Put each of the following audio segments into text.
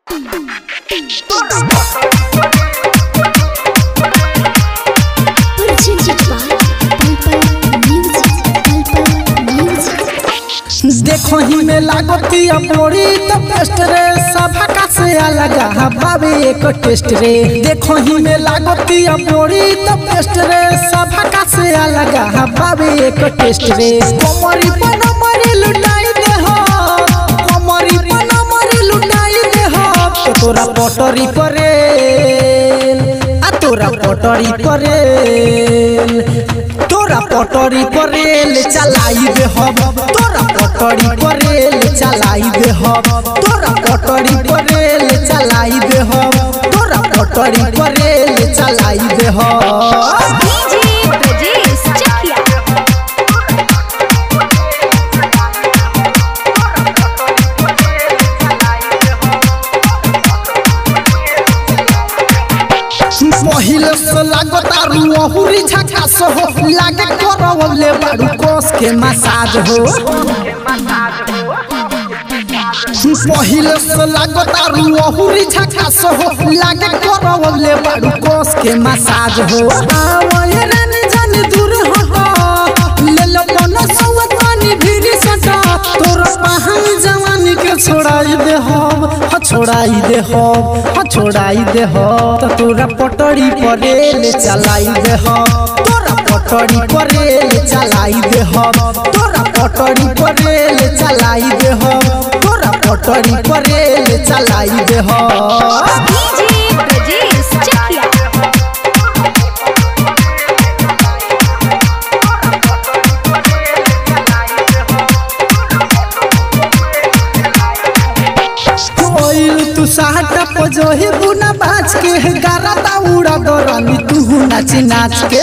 देखो ही में लागतिया बोरी तो टेस्ट रे सभा का से अलग भावे एक टेस्ट रे देखो ही में लागतिया बोरी तो टेस्ट रे सभा का से अलग भावे एक टेस्ट रे कोमरी पर मरी लुटाई दे हो कोमरी पर मरी लुटाई दे हो तो तोरा पटरी करे आ तोरा पटरी करे तोरा पटरी पर रेल चलाई दे हम तोरा पटरी पर रेल चलाई दे हम तोरा पटरी पर रेल चलाई दे हम तोरा पटरी पर रेल चलाई दे हम डीजे ब्रजेश चकिया पहिले से लागता रुहुरी झकास हो लागे करवले बाड़ू कोस के मसाज हो पहिले से लागता रुहुरी झकास हो लागे करवले बाड़ू कोस के मसाज हो आवय रानी जानी दूर हो ले लो मन सवत पानी भीरी सटा तोर पहाड़ जवानी के छोड़ाई दे हम ह छोड़ाई दे हम ह छोड़ाई दे हम तो तोरा पटड़ी पर रेल चलाई दे हम तोरा पटड़ी पर रेल चलाई दे हम तोरा पटड़ी पर रेल चलाई दे हम तोरा पटड़ी पर रेल चलाई दे हम डीजे ब्रजेश चकिया कोइल तू साहटा पजोही बुना बाज के गारा दाउड़ा दरानी तू नाच नाच के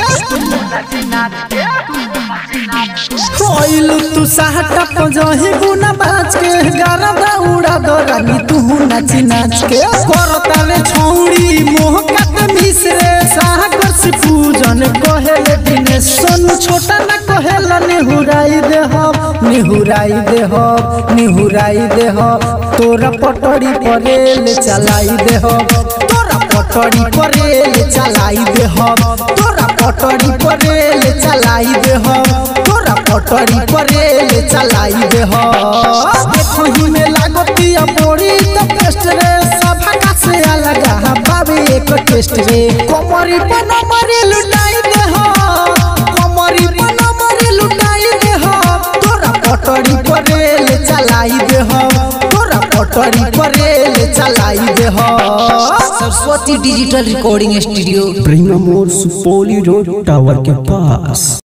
कोइल तू साहटा पजोही बुना बाज के गारा दाउड़ा दरानी तू नाच नाच के करता रे छौड़ी मोह कत मिसरे सागर से पूजन कहेले दिने सोन छोटा ना कहेला निहुराई दे हम निहुराई दे हम निहुराई दे हम तोरा पटड़ी पर रेल चलाई दे हम तोरा पटड़ी पर रेल चलाई दे हम तोरा पटड़ी पर रेल चलाई दे हम तोरा पटड़ी पर रेल चलाई दे हम देखो ही में लागतिया बोरी तो टेस्ट रे सभा का से अलग बाबे एक टेस्ट रे कोमरी पर नंबर लुटाई दे हम कोमरी पर नंबर लुटाई दे हम तोरा पटड़ी पर रेल चलाई दे हम तोरा पटड़ी पर रेल चलाई दे हम Saraswati digital recording studio Prema मोड़ सुपौली रोड टावर के पास